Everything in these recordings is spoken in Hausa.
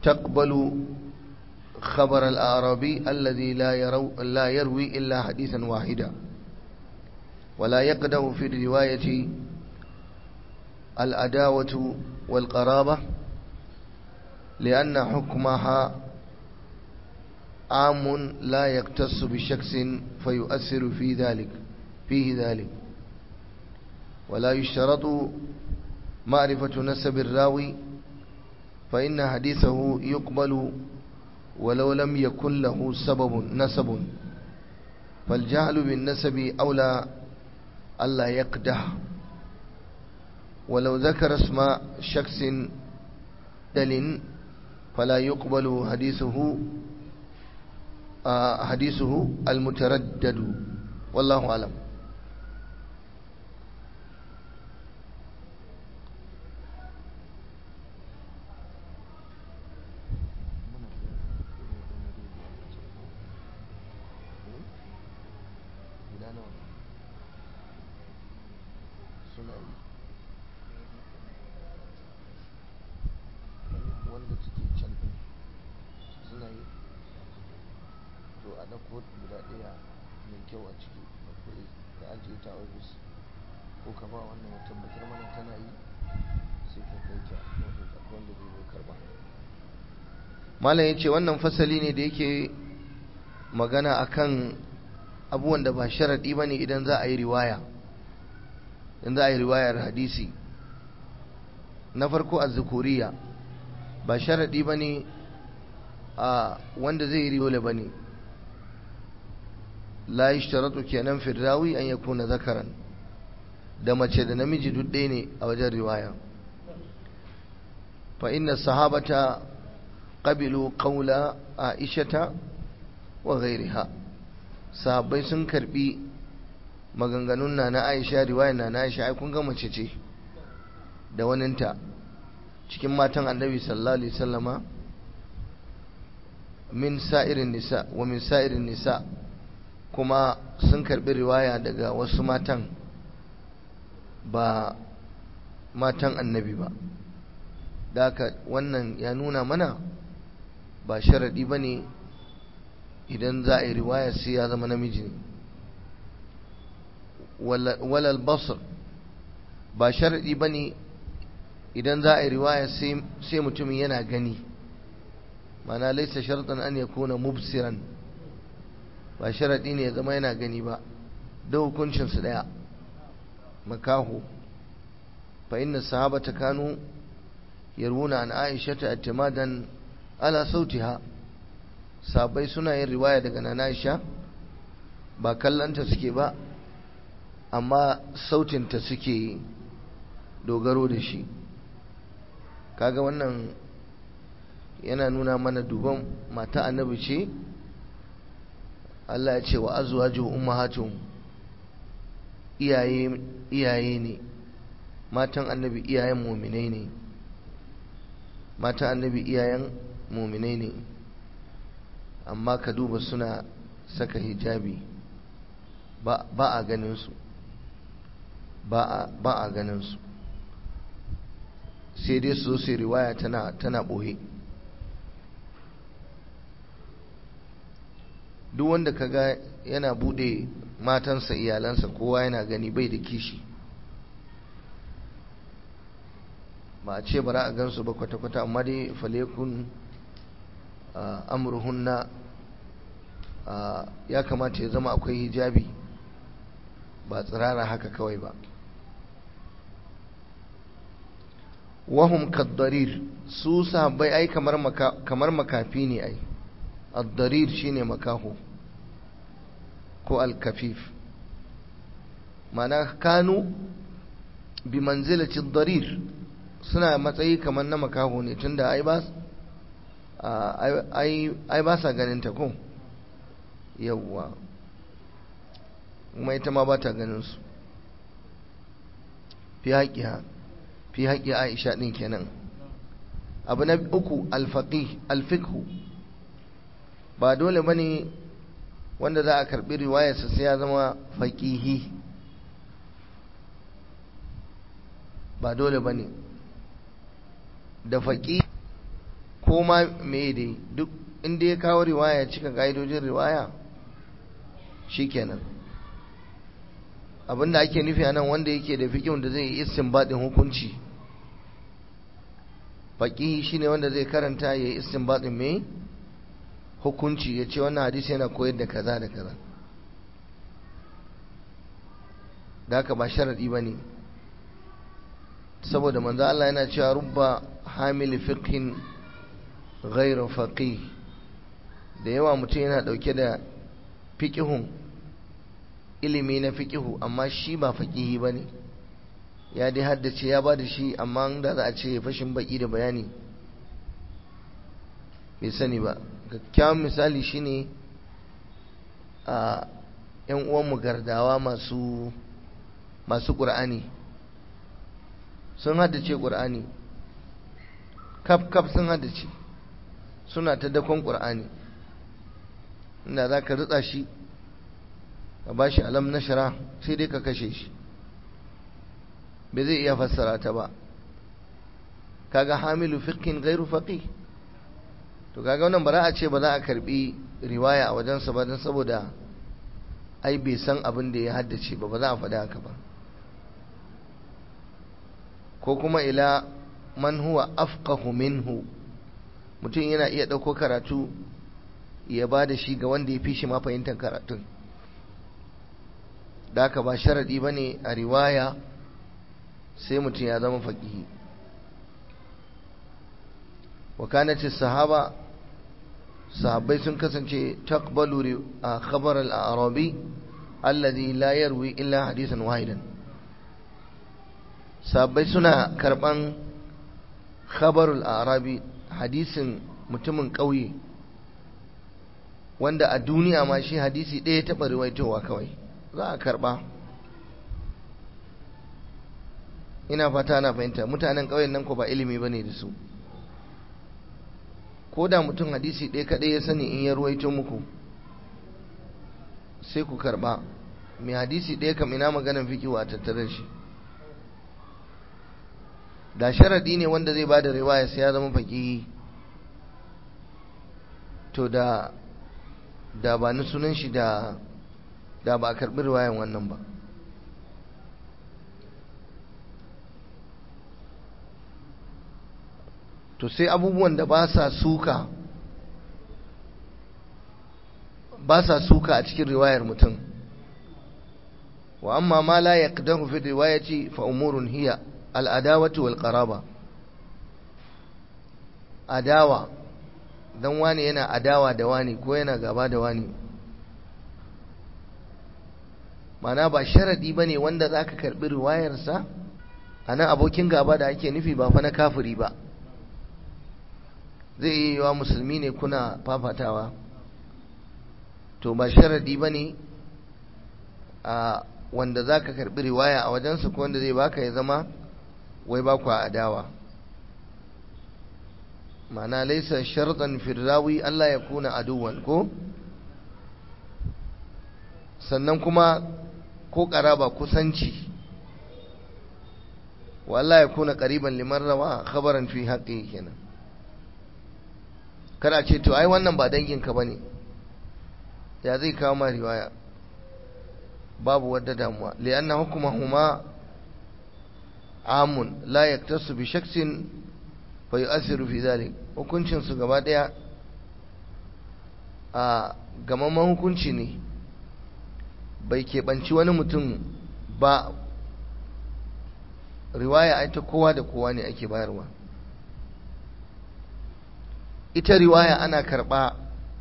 تقبل خبر الأعرابي الذي لا, يرو لا يروي إلا حديثا واحدا ولا يقدم في الرواية الأداوة والقرابة لأن حكمها عام لا يقتص بشخص فيؤثر في ذلك فيه ذلك ولا يشترط معرفة نسب الراوي فإن حديثه يقبل ولو لم يكن له سبب نسب فالجهل بالنسب أولى ألا يقدح ولو ذكر اسم شخص دل فلا يقبل حديثه آه حديثه المتردد والله أعلم wanda suke can ɗin suna yi to a ɗauko guda ɗaya mai kyau a ciki akwai ka ajiye ta ofis ko ka ba wannan ya tabbatar mana tana yi sai ka kai ta ofis akwai wanda zai zo karba malam ya ce wannan fasali ne da yake magana akan abubuwan da ba sharaɗi ba ne idan za a yi riwaya idan za a yi riwayar hadisi na farko a zukuriya ba sharaɗi ba ne a wanda zai yi dole ba ne la yi shtaratu kenan firrawi an ya kuna zakaran da mace da namiji duk ɗaya ne a wajen riwaya fa inna sahabata qabilu qawla aishata wa ghairiha sahabbai sun karbi maganganun na na Aisha riwayar na na Aisha ai kun ga mace ce da waninta cikin matan annabi sallallahu alaihi wasallama min sa'irin nisa wa min sa'irin nisa kuma sun karbi riwaya daga wasu matan ba matan annabi ba da haka wannan ya nuna mana ba sharadi ba ne idan za a yi riwaya sai ya zama namiji ne walal basr ba sharadi ba ne idan za a yi riwaya sai mutumin yana gani mana laisa sharɗan an ya kuna mubsiran ba sharaɗi ne ya zama yana gani ba da hukuncinsu ɗaya makaho fa inna sahabata kanu yarwuna an aisha ta atimadan ala sautiha sabai suna yin riwaya daga nan aisha ba kallanta suke ba amma sautinta suke dogaro da shi kaga wannan yana nuna mana duban mata annabi ce Allah ya ce wa azwaju ummahatum iyaye iyaye ne matan annabi iyayen mu'minai ne matan annabi iyayen mu'minai ne amma ka duba suna saka hijabi ba a ganin su ba a ganin su sai dai su sai riwaya tana tana boye duk wanda kaga yana bude matansa iyalansa kowa yana gani bai da kishi ba a ce bara a gansu ba kwata-kwata amma dai falekun amurhunna ya kamata ya zama akwai hijabi ba tsirara haka kawai ba wahum kaddarir su sahabbai ai kamar makafi ne ai addarir shine makaho ko alkafif mana kanu bi manzilati darir suna matsayi kamar na makaho ne tunda ai ba ai ba sa ganin ta ko yawwa kuma ita ma ba ta ganin su fi haƙiya fi haƙi aisha ɗin kenan abu na uku alfaƙi alfikhu ba dole ba ne wanda za a karɓi riwayarsa sai ya zama faƙihi ba dole ba ne da faƙi ko ko ma me dai duk inda ya kawo riwaya cika ka'idojin riwaya shikenan abinda ake nufi a nan wanda yake da fikin da zai yi istinbadin hukunci faƙihi shine wanda zai karanta ya yi istinbadin mai hukunci ya ce wannan hadisi yana koyar da kaza da kaza da haka ba sharadi ba ne saboda manzo Allah yana cewa rubba hamil fiqhin ghairu faqih da yawa mutum yana dauke da fiqihun ilimi na fiqihu amma shi ba faqihi bane ya dai haddace ya bada shi amma da za a ce fashin baki da bayani bai sani ba kyakkyawan misali shine a yan uwanmu gardawa masu masu ƙur'ani sun haddace ƙur'ani kaf kaf sun haddace suna ta dakon ƙur'ani inda za ka ritsa shi ka ba shi alam na shara sai dai ka kashe shi bai zai iya fassara ta ba kaga hamilu fiqhin gairu faqih to kaga wannan bara a ce ba za a karbi riwaya a wajensa ba don saboda ai bai san abin da ya haddace ba ba za a faɗi haka ba ko kuma ila man huwa afqahu minhu mutum yana iya ɗauko karatu ya ba da shi ga wanda ya fi shi ma fahimtar karatun da haka ba sharaɗi ba ne a riwaya sai mutum ya zama faƙihi wakanace sahaba sahabbai sun kasance taqbalu a khabar al-arabi alladhi la yarwi illa hadisan wahidan sahabbai suna karban khabarul arabi hadisin mutumin ƙauye wanda a duniya ma shi hadisi ɗaya taɓa riwaitowa kawai za a karɓa ina fata na fahimta mutanen ƙauyen nan ko ba ilimi ba ne da su ko da mutum hadisi ɗaya kaɗai ya sani in ya ruwaito muku sai ku karɓa mai hadisi ɗaya kam ina maganan fikiwa a tattare shi da sharaɗi ne wanda zai ba da riwaya sai ya zama faƙi to da da ba ni sunan shi da da ba a karɓi riwayan wannan ba to sai abubuwan da ba sa suka ba sa suka a cikin riwayar mutum wa amma ma la yaqdahu fi riwayati fa umurun hiya al-adawatu wal qaraba adawa dan wani yana adawa da wani ko yana gaba da wani mana ba sharadi bane wanda zaka karbi riwayarsa anan abokin gaba da ake nufi ba fa na kafiri ba zai yi wa musulmi ne kuna fafatawa to ba sharadi ba ne a wanda za ka karɓi riwaya a wajensa ko wanda zai baka ya zama wai ba ku adawa mana laisa sharɗan firrawi Allah ya kuna aduwan ko sannan kuma ko ƙaraba kusanci wa Allah ya kuna ƙariban liman rawa khabaran fi haƙƙi kenan kana ce to ai wannan ba danginka ba ne ya zai kawo ma riwaya babu wadda damuwa li'anna hukumahuma amun la yaktasu bi shaksin fa yu'athiru fi dhalik hukuncin su gaba daya a gamamman hukunci ne bai keɓanci wani mutum ba riwaya ai ta kowa da kowa ne ake bayarwa ita riwaya ana karɓa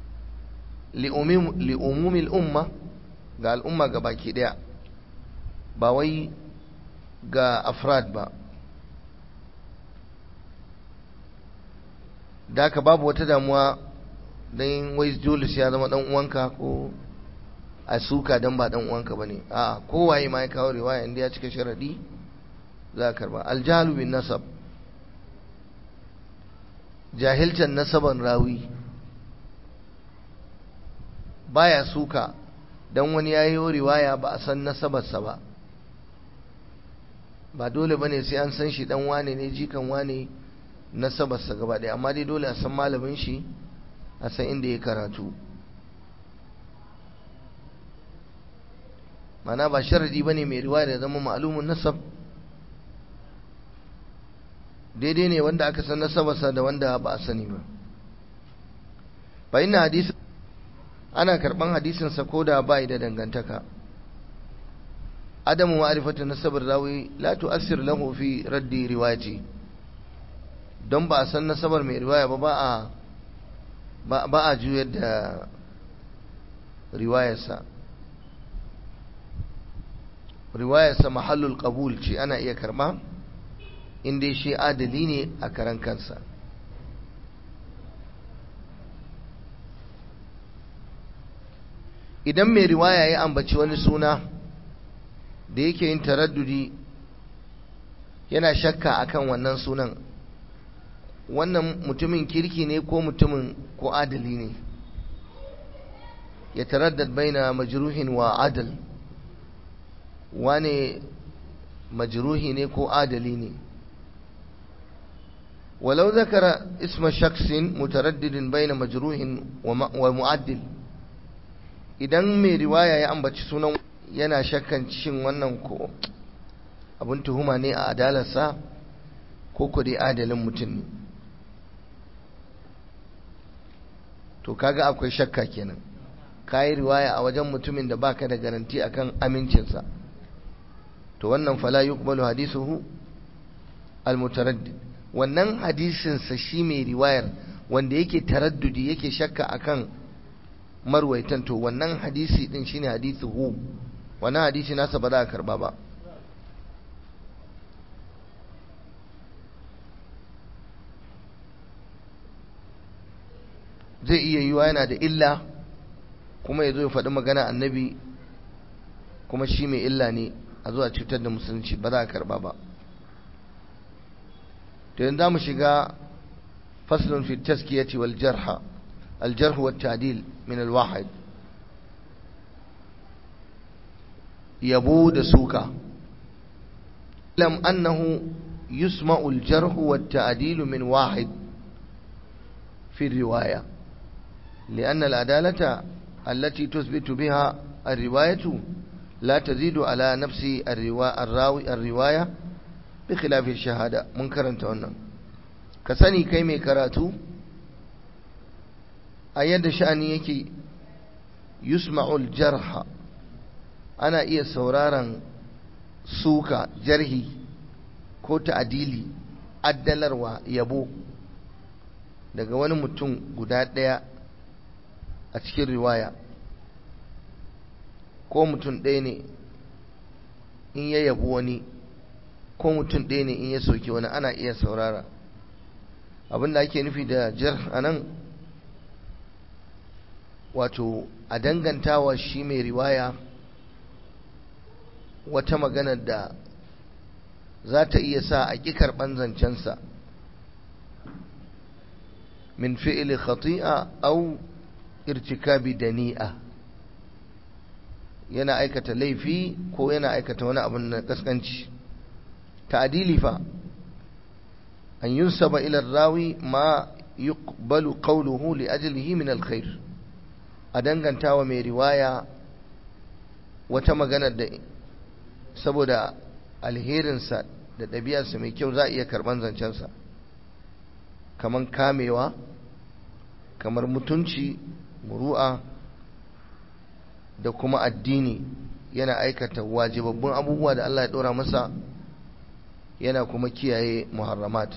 li'umumil umma ga al'umma ga baki ɗaya ba wai ga afrad ba da ka babu wata damuwa don wai julius ya zama ɗan uwanka ko a suka don ba ɗan uwanka ba ne a kowaye ma ya kawo riwaya inda ya cika sharaɗi za a karɓa aljahalu bin nasab jahilcan nasaban rawi baya suka dan wani ya yi riwaya ba a san nasabarsa ba ba dole bane sai an san shi dan wane ne jikan wane nasabarsa gaba ɗaya amma dai dole a san malamin shi a san inda ya karatu mana ba sharadi ba ne mai riwaya da zama ma'alumin nasab daidai ne wanda aka san nasabarsa da wanda ba a sani ba ba ina hadisi ana karban hadisinsa ko da ba da dangantaka adamu ma'rifatu nasabar rawi la tu'assir lahu fi raddi riwayati don ba a san nasabar mai riwaya ba ba a ba a juyar da riwayarsa riwayarsa mahallul qabul ce ana iya karba inda shi adali ne a karan kansa idan mai riwaya ya ambaci wani suna da yake yin taraddudi yana shakka akan wannan sunan wannan mutumin kirki ne ko mutumin ko adali ne ya taraddad baina majruhin wa adal wane majruhi ne ko adali ne ولو ذكر اسم شخص متردد بين مجروح ومعدل idan mai riwaya ya ambaci sunan yana shakkan shin wannan ko abin tuhuma ne a adalarsa ko ku dai adalin mutum ne to kaga akwai shakka kenan kayi riwaya a wajen mutumin da baka da garanti akan amincinsa to wannan fala yuqbalu hadisuhu almutaraddid wannan hadisinsa shi mai riwayar wanda yake taraddudi yake shakka akan marwaitan to wannan hadisi din shine hadisi hu wannan hadisi nasa ba za a karba ba zai iya yiwa yana da illa kuma ya zo ya faɗi magana annabi kuma shi mai illa ne a zuwa cutar da musulunci ba za a karba ba to yanzu za mu shiga faslun fi taskiyati wal jarha al jarh wa ta'dil min al wahid yabo da suka lam annahu yusma'u al jarh wa ta'dil min wahid fi riwaya لأن العدالة التي تثبت بها الرواية لا تزيد على نفس الراوي الرواية بخلاف الشهادة منكرا تونا كسني كيمي كراتو أيد شأني يكي يسمع الجرح أنا إيه سورارا سوكا جرهي ko ta'adili addalarwa yabo daga wani mutum guda ɗaya a cikin riwaya ko mutum ɗaya ne in ya yabi wani ko mutum ɗaya ne in ya soki wani ana iya saurara abin da ake nufi da jar a nan wato a dangantawa shi mai riwaya wata maganar da za ta iya sa a ƙi karɓan zancensa min fi'ili khati'a au irtikabi dani'a yana aikata laifi ko yana aikata wani abin na kaskanci ta'dili fa an yunsaba ila rawi ma yuqbalu qawluhu li ajlihi min alkhair a dangantawa mai riwaya wata magana da saboda alherinsa da ɗabi'arsa mai kyau za a iya karɓan zancensa kamar kamewa kamar mutunci muru'a da kuma addini yana aikata wajibabbun abubuwa da Allah ya ɗora masa yana kuma kiyaye muharramat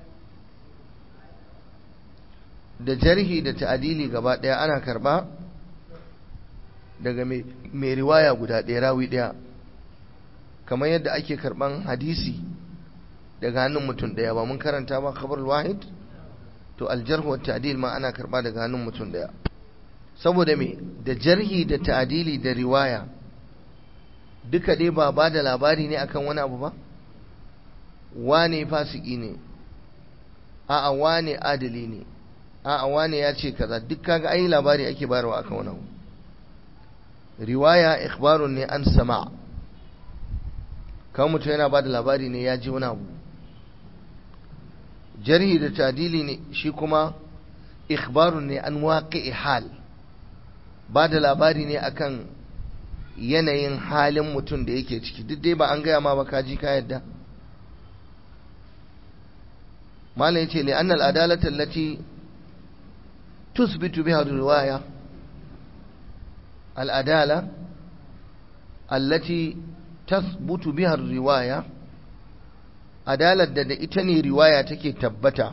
da jarhi da ta'adili gaba ɗaya ana karɓa daga mai riwaya guda ɗaya rawi ɗaya kamar yadda ake karɓan hadisi daga hannun mutum ɗaya ba mun karanta ba khabar wahid to aljarhu wa ta'dil ma ana karɓa daga hannun mutum ɗaya saboda me da jarhi da ta'dili da riwaya duka dai ba ba da labari ne akan wani abu ba wane fasiki ne a'a wane adali ne a'a wane ya ce kaza duk kaga ai labari ake bayarwa akan wani abu riwaya ikhbarun ne an sama kawai mutum yana ba da labari ne ya ji wani abu jarhi da tadili ne shi kuma ikhbarun ne an waƙi hal ba da labari ne akan yanayin halin mutum da yake ciki duk dai ba an gaya ma ba kaji ka yadda malam yace li annal adalata allati tusbitu biha riwaya al adala allati tathbutu biha riwaya adalar da da ita ne riwaya take tabbata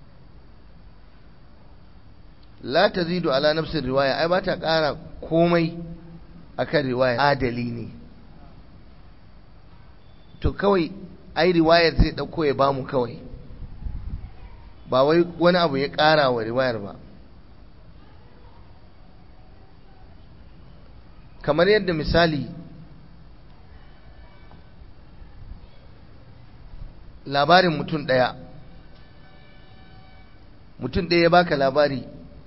la tazidu ala nafsin riwaya ai ba ta ƙara komai akan riwaya adali ne to kawai ai riwayar zai ɗauko ya bamu kawai ba wai wani abu ya ƙara wa riwayar ba kamar yadda misali labarin mutum ɗaya mutum ɗaya ya baka labari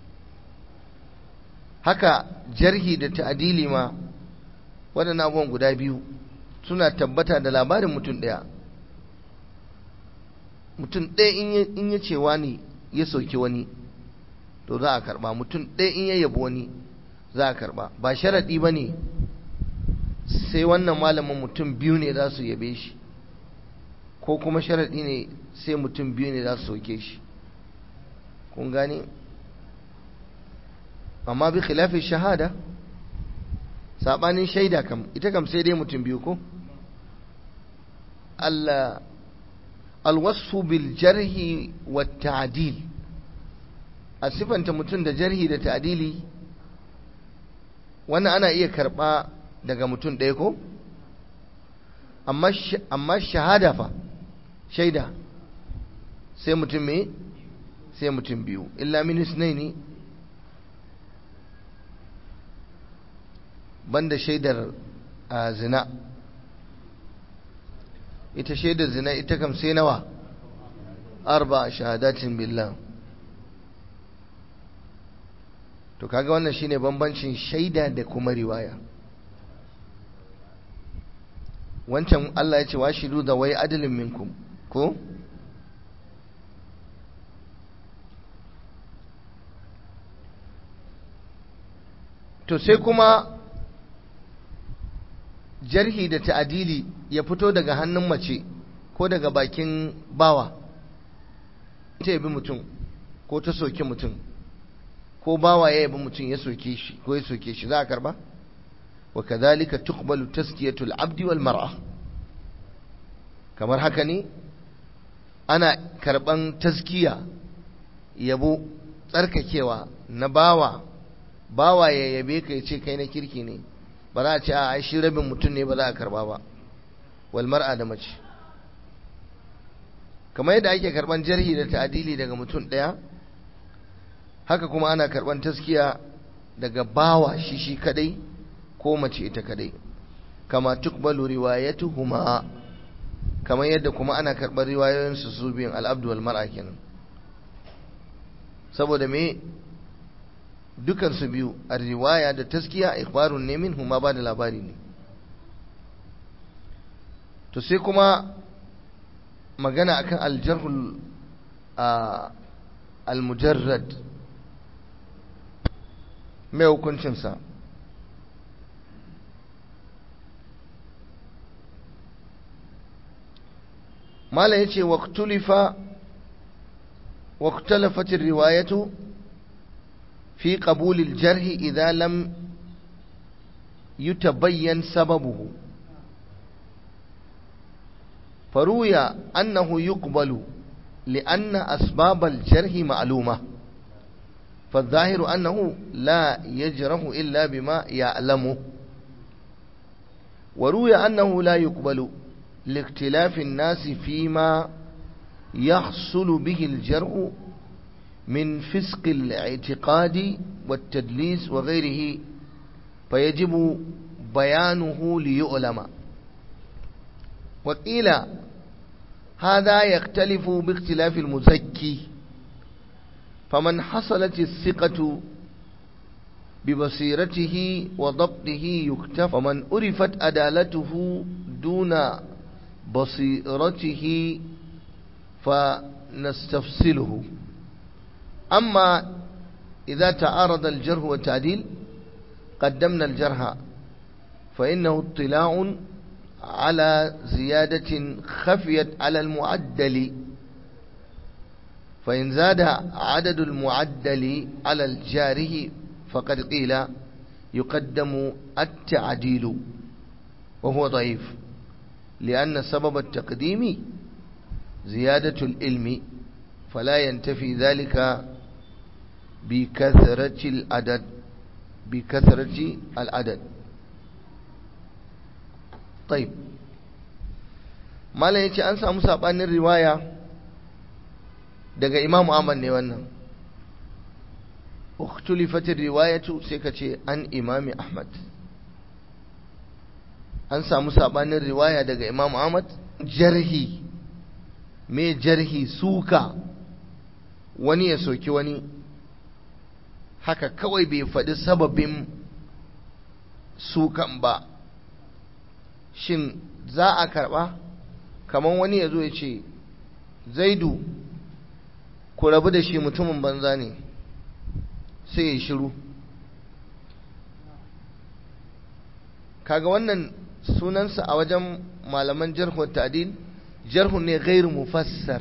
haka jarhi da ta'adili ma waɗannan abubuwan guda biyu suna tabbata da labarin mutum ɗaya mutum ɗaya in ya ce wani ya sauki wani to za a karɓa mutum ɗaya in ya yabo wani za a karɓa ba sharaɗi ba ne sai wannan malamin mutum biyu ne za su yabe shi ko kuma sharaɗi ne sai mutum biyu ne za su sauke shi kun gane amma bi khilafi shahada saɓanin shaida kam ita kam sai dai mutum biyu ko Allah alwasfu bil jarhi wa ta'dil a sifanta mutum da jarhi da ta'dili wannan ana iya karɓa daga mutum ɗaya ko amma shahada fa shaida sai mutum me sai mutum biyu illa min ne banda shaidar a zina ita shaidar zina ita kam sai nawa arba shahadatin billah to kaga wannan shine bambancin shaida da kuma riwaya wancan Allah ya ce wa shiru da wai adalin minkum ko to sai kuma jarhi da ta'adili ya fito daga hannun mace ko daga bakin bawa ta yabi mutum ko ta soke mutum ko bawa ya yabi mutum ya soke shi ko ya soke shi za a karba wa kadhalika tuqbalu taskiyatul abdi wal mar'a kamar haka ne ana karban taskiya yabo tsarkakewa na bawa bawa ya yabe ka ya ce kai na kirki ne ba za a ce a shi rabin mutum ne ba za a karba ba wal mar'a da mace kamar yadda ake karban jarhi da ta'adili daga mutum ɗaya haka kuma ana karban taskiya daga bawa shi shi kadai ko mace ita kadai kama tukbalu riwayatuhuma kamar yadda kuma ana karban riwayoyin su su biyun al-abdu wal mar'a kenan saboda me dukan su biyu a riwaya da taskiya ikhbarun ne min huma ba da labari ne to sai kuma magana akan aljarhul al-mujarrad mai hukuncinsa mala ya ce waktulifa waktalafatin riwayatu fi ƙabulil jarhi idan lam yutabayyan sababuhu فروي أنه يقبل لأن أسباب الجرح معلومة فالظاهر أنه لا يجرح إلا بما يعلمه وروي أنه لا يقبل لاختلاف الناس فيما يحصل به الجرح من فسق الاعتقاد والتدليس وغيره فيجب بيانه ليؤلم وقيل هذا يختلف باختلاف المزكي فمن حصلت الثقة ببصيرته وضبطه يكتف ومن أرفت أدالته دون بصيرته نستفصله أما إذا تعارض الجرح والتعديل قدمنا الجرح فإنه اطلاع على زيادة خفيت على المعدل فإن زاد عدد المعدل على الجاره فقد قيل يقدم التعديل وهو ضعيف لأن سبب التقديم زيادة العلم فلا ينتفي ذلك بكثرة العدد بكثرة العدد طيب malam yace an samu sabanin riwaya daga Imam Ahmad ne wannan uktulifat riwayatu sai ka ce an Imami Ahmad an samu sabanin riwaya daga Imam Ahmad jarhi me jarhi suka wani ya soki wani haka kawai bai faɗi sababin sukan ba shin za a karɓa kamar wani ya zo ya ce zaidu ku rabu da shi mutumin banza ne sai ya shiru kaga wannan sunansa a wajen malaman jarhun ta'dil jarhun ne gairu mufassar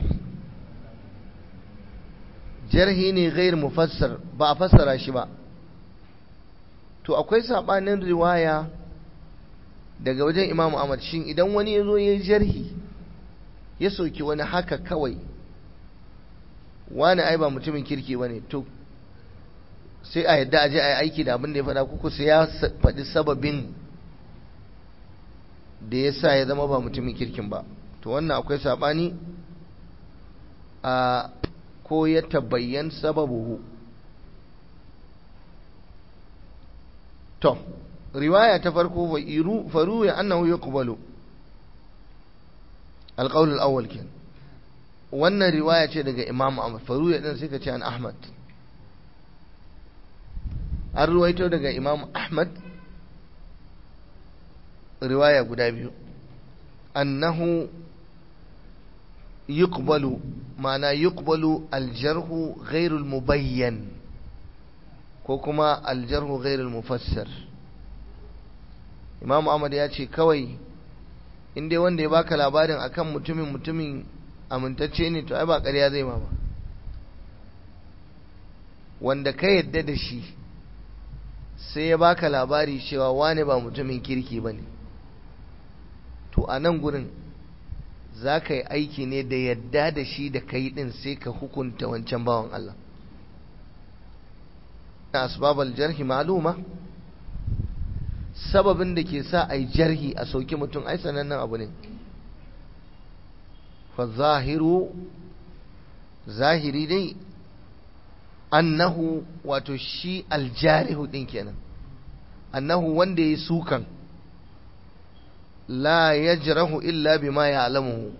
jarhi ne gairu mufassar ba a fassara shi ba to akwai sabanin riwaya daga wajen imamu ahmad shin idan wani ya zo ya jarhi ya soki wani haka kawai wani ai ba mutumin kirki ba ne to sai a yadda aje a yi aiki da abin da ya faɗa kuku sai ya faɗi sababin da ya sa ya zama ba mutumin kirkin ba to wannan akwai saɓani a ko ya tabbayyan sababuhu to riwaya ta farko wa iru faru ya annahu yuqbalu alqawl alawwal ken wannan riwaya ce daga imam ahmad faru ya din sai ka ce an ahmad an ruwaito daga imam ahmad riwaya guda biyu annahu yuqbalu ma'ana yuqbalu aljarhu ghairul mubayyan ko kuma aljarhu ghairul mufassar Imam Ahmad ya ce kawai in dai wanda ya baka labarin akan mutumin mutumin amintacce ne to ai ba ƙarya zai ma ba wanda ka yadda da shi sai ya baka labari cewa wane ba mutumin kirki ba ne to a nan gurin za ka yi aiki ne da yadda da shi da kai din sai ka hukunta wancan bawan Allah asbabal jarhi ma'luma sababin da ke sa a yi jarhi a sauki mutum ai sanannen abu ne fa zahiru zahiri dai annahu wato shi aljarihu din kenan annahu wanda ya sukan la yajrahu illa bima ya'lamuhu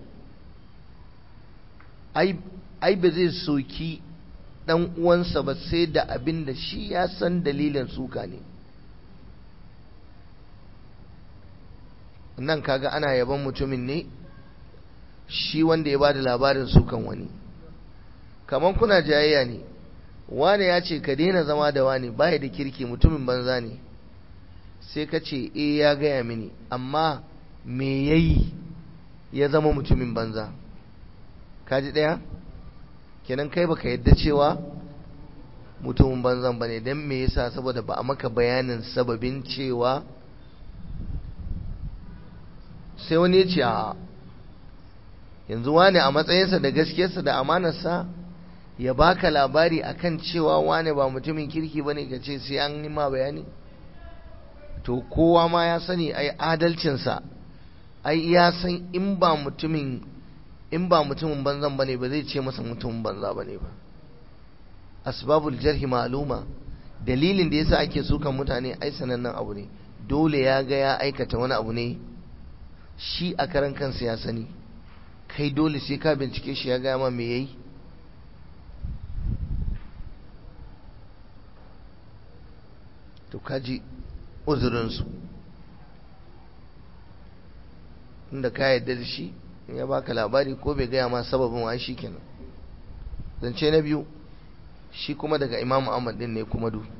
ai ai ba zai soki dan uwansa ba sai da abin da shi ya san dalilin suka ne nan kaga ana yaban mutumin ne shi wanda ya bada labarin sukan wani kaman kuna jayayya ne wane ya ce ka daina zama da wane baya da kirki mutumin banza ne sai ka ce eh ya gaya mini amma me yayi ya zama mutumin banza kaji ɗaya kenan kai baka yadda cewa mutumin banzan bane dan me yasa saboda ba a maka bayanin sababin cewa sai wani ya ce a yanzu wane a matsayinsa da gaskiyarsa da amanarsa ya baka labari akan cewa wane ba mutumin kirki bane ka ce sai an ma bayani to kowa ma ya sani ai adalcinsa ai ya san in ba mutumin in ba mutumin banzan bane ba zai ce masa mutumin banza bane ba asbabul jarhi ma'luma dalilin da yasa ake sukan mutane ai sanannen abu ne dole ya ga ya aikata wani abu ne shi a karan kansa ya sani kai dole sai ka bincike shi ya gaya ma me yayi to kaji uzurinsu inda ka yarda da shi in ya baka labari ko bai gaya ma sababin wa shi kenan zance na biyu shi kuma daga imamu ahmad din ne kuma du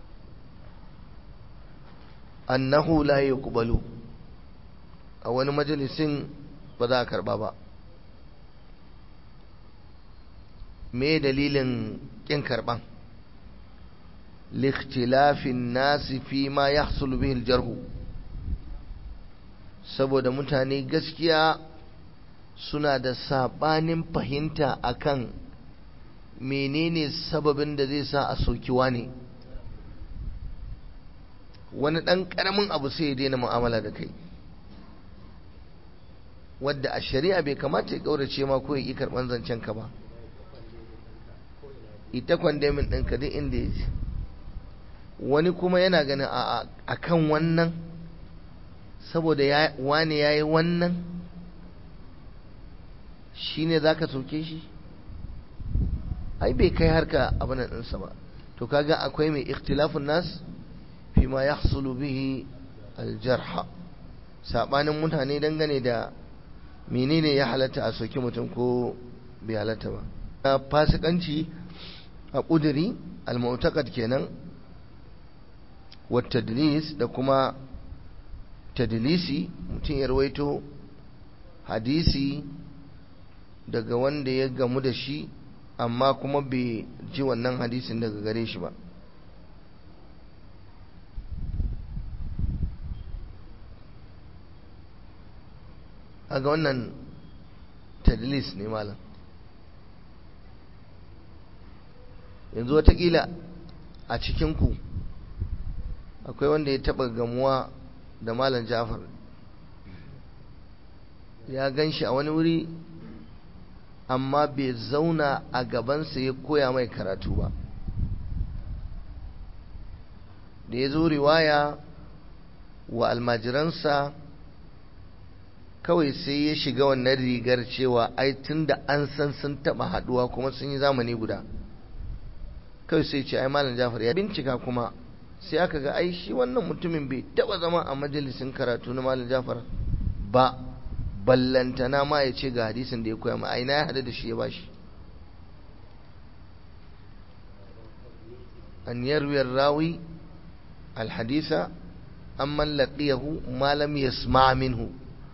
annahu la yuqbalu a wani majalisin ba za a karba ba me dalilin kin karban likhtilafin nasi fi ma yahsul bihi aljarhu saboda mutane gaskiya suna da sabanin fahimta akan menene sababin da zai sa a sokiwa ne wani ɗan ƙaramin abu sai ya daina mu'amala da kai wadda a shari'a bai kamata ya ƙaurace ma ko ya ƙi karɓar zancen ka ba ita kwandemin ɗinka duk inda ya ce wani kuma yana ganin a kan wannan saboda wane ya yi wannan shi ne za ka soke shi ai bai kai harka abin ɗinsa ba to kaga akwai mai ikhtilafun nas fi ma yahsulu bihi aljarha sabanin mutane dangane da menene ya halatta a soki mutum ko bai halatta ba na fasikanci a ƙuduri al-mu'taqad kenan wa tadlis da kuma tadlisi mutum ya rawaito hadisi daga wanda ya gamu da shi amma kuma bai ji wannan hadisin daga gare shi ba a ga wannan tadlis ne malam yanzu watakila a cikinku akwai wanda ya taba gamuwa da malam jafar ya gan shi a wani wuri amma bai zauna a gabansa ya koya mai karatu ba da ya zo riwaya wa almajiransa kawai sai ya shiga wannan rigar cewa ai tun da an san sun taba haduwa kuma sun yi zamani guda kawai sai ce ai malam jafar ya bincika kuma sai aka ga ai shi wannan mutumin bai taba zama a majalisin karatu na malam jafar ba ballantana ma ya ce ga hadisin da ya koya ma aina ya hada da shi ya bashi an yarwiyar rawi alhadisa amman laqiyahu ma lam yasma minhu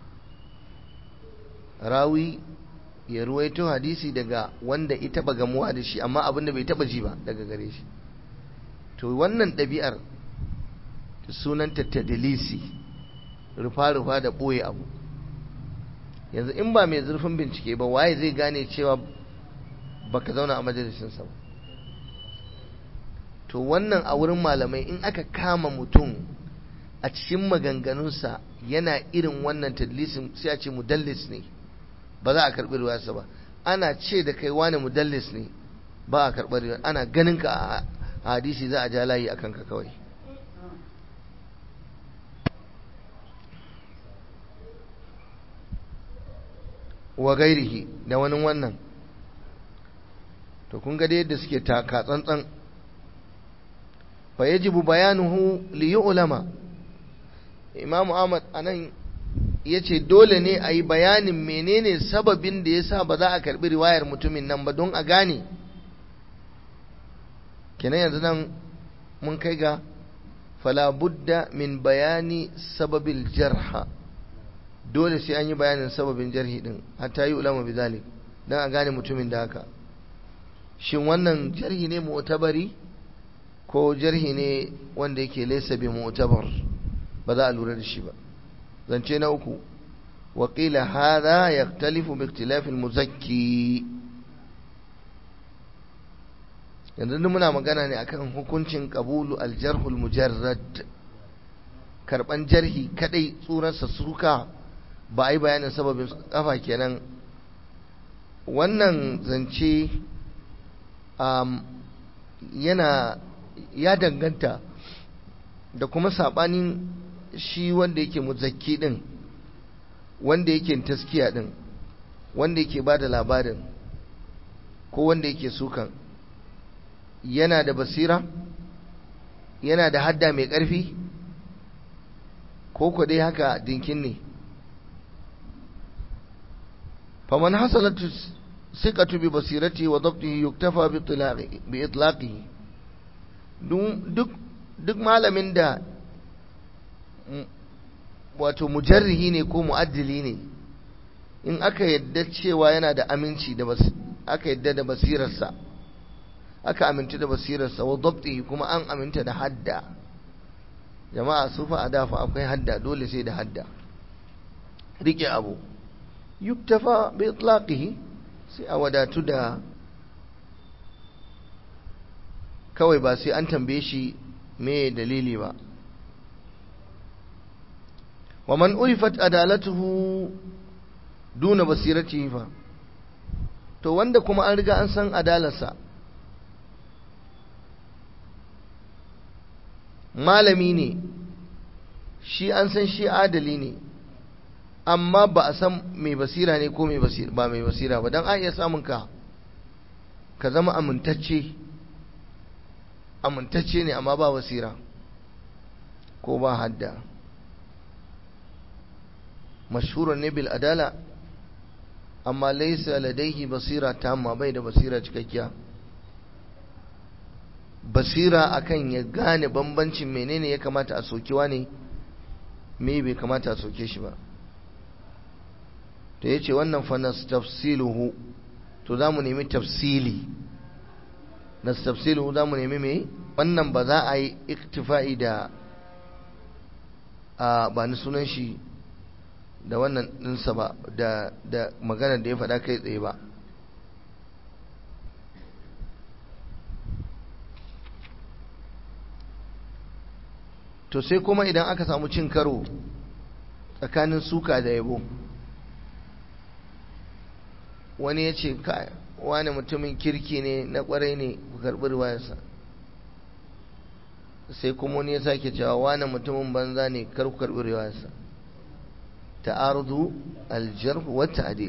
rawi ya ruwaito hadisi daga wanda ita ba gamuwa da shi amma abinda bai taba ji ba daga gare shi to wannan ɗabi'ar sunanta tadlisi rufa-rufa da ɓoye abu yanzu in ba mai zurfin bincike ba waye zai gane cewa baka zauna a majalisinsa ba to wannan a wurin malamai in aka kama mutum a cikin maganganunsa yana irin wannan tadlisin sai a ce mudallis ne ba za a karɓi ruwayarsa ba ana ce da kai wani mudallis ne ba a karɓar ruwayar ana ganin ka a hadisi za a ja layi a kanka kawai wa gairihi da wani wannan to kun ga yadda suke taka tsantsan fa yajibu bayanuhu li yu'lama imamu ahmad anan yace dole ne a yi bayanin menene sababin da yasa ba za a karbi riwayar mutumin nan ba don a gane kenan yanzu nan mun kai ga fala budda min bayani sababil jarha dole sai an yi bayanin sababin jarhi din hatta yi ulama bizalik dan a gane mutumin da haka shin wannan jarhi ne mu'tabari ko jarhi ne wanda yake laysa bi mu'tabar ba za a lura da shi ba zance na uku wa qila hadha yaktalifu bi ikhtilaf al-muzakki yanzu muna magana ne akan hukuncin qabulu al-jarh al-mujarrad karban jarhi kadai tsurarsa suka ba a yi bayanin sababin kafa kenan wannan zance yana ya danganta da kuma sabanin shi wanda yake muzakki din wanda yake taskiya din wanda yake ba da labarin ko wanda yake sukan yana da basira yana da hadda mai ƙarfi ko ko dai haka dinkin ne faman hasalatu siqatu bi basirati wa dabtihi yuktafa bi itlaqihi duk duk malamin da wato mujarrihi ne ko mu'addili ne in aka yadda cewa yana da aminci da aka yadda da basirarsa aka aminta da basirarsa wa dabtihi kuma an aminta da hadda jama'a su fa a dafa akwai hadda dole sai da hadda rike abu yuktafa bi itlaqihi sai a wadatu da kawai ba sai an tambaye shi me dalili ba wa man urifat adalatuhu duna basiratihi fa to wanda kuma an riga an san adalarsa malami ne shi an san shi adali ne amma ba a san mai basira ne ko ba mai basira ba don a iya samun ka ka zama amintacce amintacce ne amma ba basira ko ba hadda mashhuran ne bil adala amma laisa ladaihi basira tamma bai da basira cikakkiya basira akan ya gane bambancin menene ya kamata a sokewa ne me bai kamata a soke shi ba to yace wannan fa nastafsiluhu to zamu nemi tafsili nastafsiluhu zamu nemi me wannan ba za a yi iktifa'i da a ba ni sunan shi da wannan ɗinsa ba da da maganar da ya faɗa kai tsaye ba to sai kuma idan aka samu cin karo tsakanin suka da yabo wani ya ce wani mutumin kirki ne na kwarai ne ku karɓi riwayarsa sai kuma wani ya sake cewa wani mutumin banza ne kar ku karɓi riwayarsa ta'arudu aljarh wa ta'dil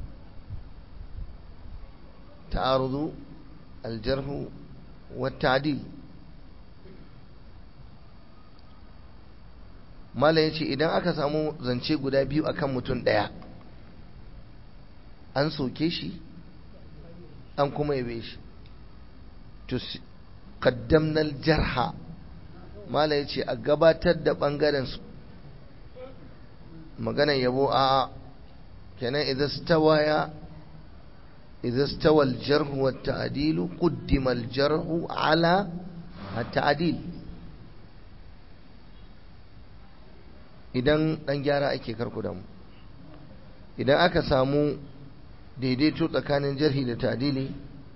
ta'arudu aljarh wa ta'dil mala ya ce idan aka samu zance guda biyu akan mutum ɗaya an soke shi an kuma yabe shi to kaddamnal jarha mala ya ce a gabatar da ɓangaren su maganan yabo a kenan idan stawaya idan stawal jarhu wa ta'dilu quddima al jarhu ala at-ta'dil idan dan gyara ake karku da mu idan aka samu daidaito tsakanin jarhi da ta'dili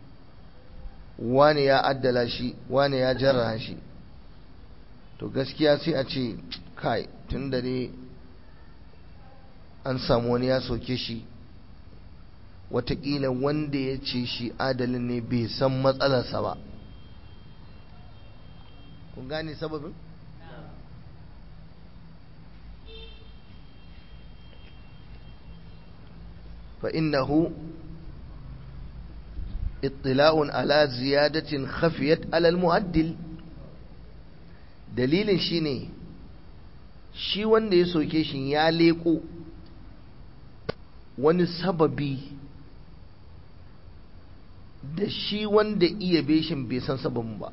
wani ya addala shi wani ya jarra shi to gaskiya sai a ce kai tun da dai an samu wani ya soke shi watakila wanda ya ce shi adalin ne bai san matsalarsa ba kun gane sababin? فإنه اطلاع على زيادة خفيت على المؤدل dalilin shi ne shi wanda ya soke shi ya leko wani sababi da shi wanda iya beshin bai san sababin ba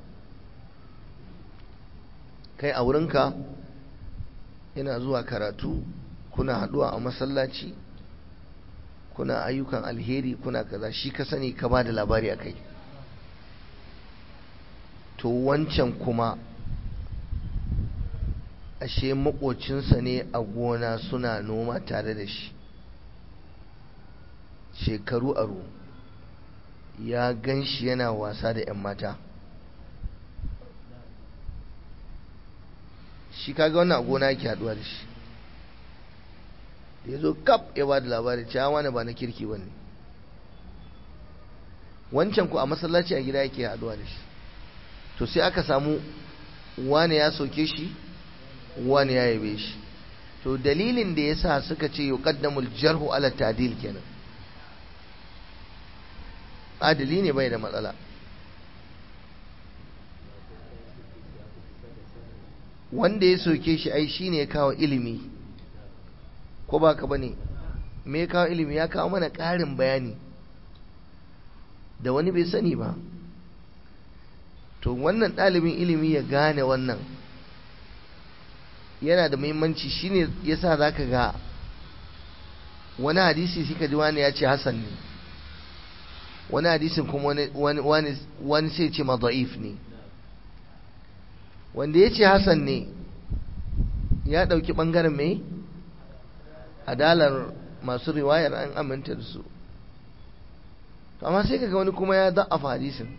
kai a wurinka yana zuwa karatu kuna haduwa a masallaci kuna ayyukan alheri kuna kaza shi ka sani ka ba da labari akai to wancan kuma ashe makocinsa ne a gona suna noma tare da shi shekaru aro ya gan shi yana wasa da 'yan mata shi kaga wannan a gona yake haduwa da shi da ya zo kap ya ba da labari cewa wani ba na kirki ba ne wancan ku a masallaci a gida yake haduwa da shi to sai aka samu wani ya soke shi wani ya yabe shi to dalilin da ya sa suka ce yuqaddamul jarhu ala ta'dil kenan adali ne bai da matsala wanda ya soke shi ai shine ya kawo ilimi ko ba ka bane me ya kawo ilimi ya kawo mana ƙarin bayani da wani bai sani ba to wannan ɗalibin ilimi ya gane wannan yana da muhimmanci shine yasa zaka ga wani hadisi shi ka ji wani ya ce hasan ne wani hadisin kuma wani sai ce maza'if ne wanda ya ce hasan ne ya ɗauki ɓangaren mai adalar masu riwayar an aminta da su amma sai kaga wani kuma ya za'afa hadisin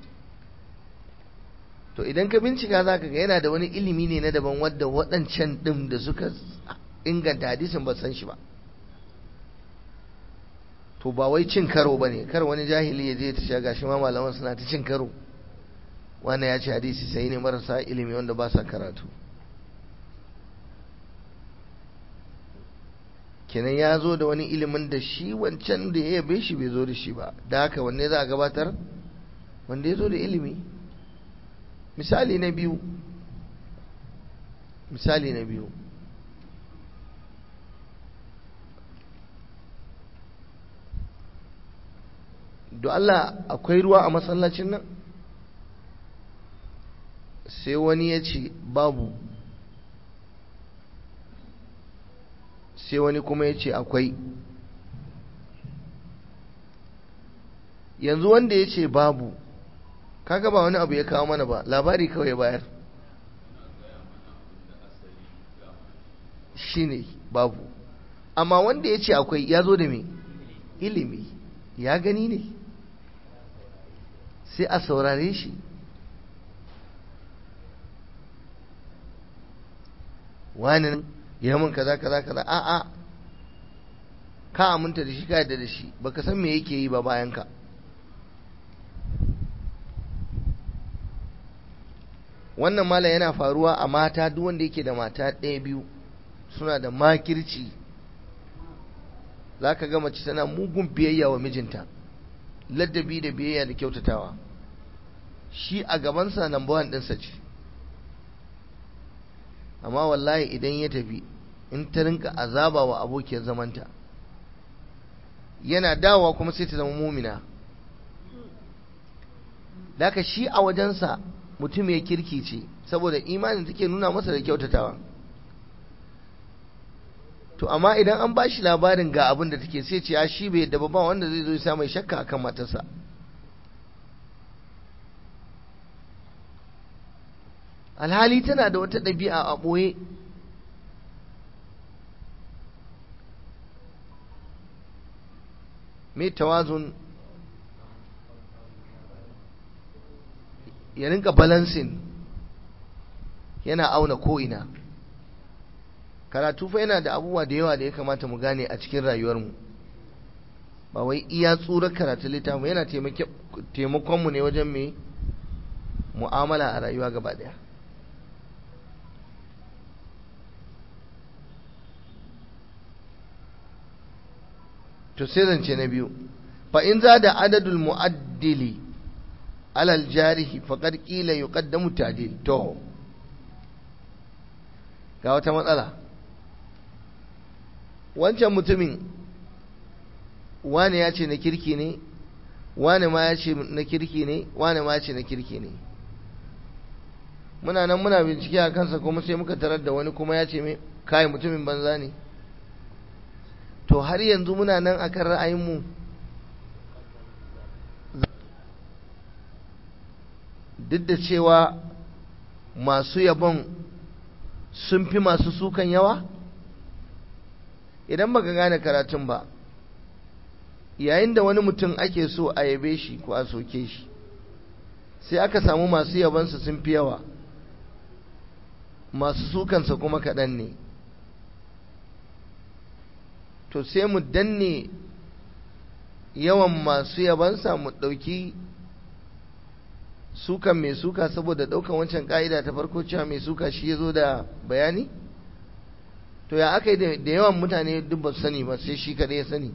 to idan ka bincika za ka ga yana da wani ilimi ne na daban wadda waɗancan ɗin da suka inganta hadisin ba san shi ba to ba wai cin karo ba ne kar wani jahili ya je ta sha gashi ma malaman suna ta cin karo wanda ya ce hadisi sai ne marasa ilimi wanda ba sa karatu kenan ya zo da wani ilimin da shi wancan da ya yabe shi bai zo da shi ba da haka wanne za a gabatar wanda ya zo da ilimi misali na biyu misali na biyu do Allah akwai ruwa a masallacin nan sai wani ya ce babu sai wani kuma ya ce akwai yanzu wanda ya ce babu kaga ba wani abu ya kawo mana ba labari kawai bayar shi ne babu amma wanda ya ce akwai ya zo da me ilimi ya gani ne sai a saurare shi wani ya mun kaza kaza kaza a'a ka aminta da shi ka yadda da shi baka san me yake yi ba bayan ka wannan malam yana faruwa a mata duk wanda yake da mata ɗaya biyu suna da makirci za ka ga mace tana mugun biyayya wa mijinta ladabi da biyayya da kyautatawa shi a gabansa number one ɗinsa ce amma wallahi idan ya tafi in ta rinka azaba wa abokiyar zamanta yana dawowa kuma sai ta zama mumina Daka shi a wajensa mutum ya kirki ce saboda imanin take nuna masa da kyautatawa to amma idan an ba shi labarin ga abin da take sai ce ya shi bai yadda ba wanda zai zo ya mai shakka akan matarsa alhali tana da wata ɗabi'a a ɓoye mai tawazun ya rinka balansin yana auna ko'ina karatu fa yana da abubuwa da yawa da ya kamata mu gane a cikin rayuwarmu ba wai iya tsurar karatu littafi yana taimakonmu ne wajen mai mu'amala a rayuwa gaba daya to sai zance na biyu fa in za da adadul mu'addili alal jarihi faqad qila yuqaddamu ta'dil to ga wata matsala wancan mutumin wane ya ce na kirki ne wane ma ya ce na kirki ne wane ma ya ce na kirki ne muna nan muna bincike a kansa kuma sai muka tarar da wani kuma ya ce mai kai mutumin banza ne to har yanzu muna nan akan ra'ayinmu duk da cewa masu yabon sun fi masu sukan yawa idan baka gane karatun ba yayin da wani mutum ake so a yabe shi ko a soke shi sai aka samu masu yabansa sun fi yawa masu sukansa kuma kaɗan ne to sai mu danne yawan masu yabansa mu ɗauki sukan mai suka saboda ɗaukan wancan ƙa'ida ta farko cewa mai suka shi ya zo da bayani to ya aka yi da yawan mutane duk ba su sani ba sai shi kaɗai ya sani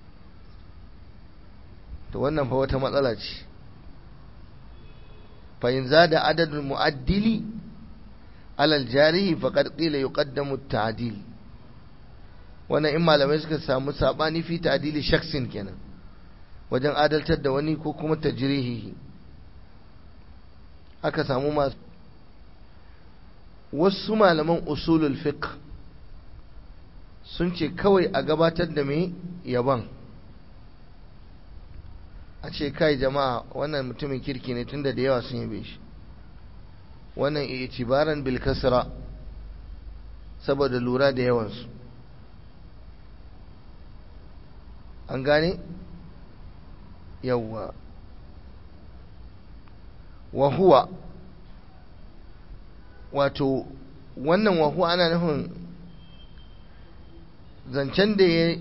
to wannan fa wata matsala ce fa'in za da adadin mu'addili alal jarihi faƙar ƙila yi ƙaddamu ta'adil wannan in malamai suka samu saɓani fi ta'adili shaksin kenan wajen adaltar da wani ko kuma tajrihi aka samu masu wasu malaman usulul fiqh sun ce kawai a gabatar da mai yaban a ce kai jama'a wannan mutumin kirki ne tunda da yawa sun yabe shi wannan itibaran bil kasra saboda lura da yawansu an gane yawwa wa huwa wato wannan wahuwa ana nufin zancen da ya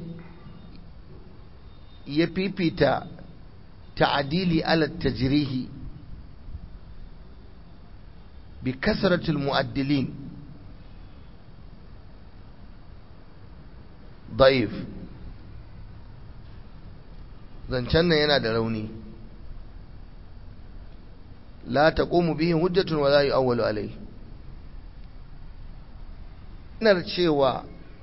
ya fifita ta'adili ala tajrihi bi kasratul mu'addilin da'if zancen nan yana da rauni la taqumu bihi hujjatun wa la yu'awwalu alayhi ina cewa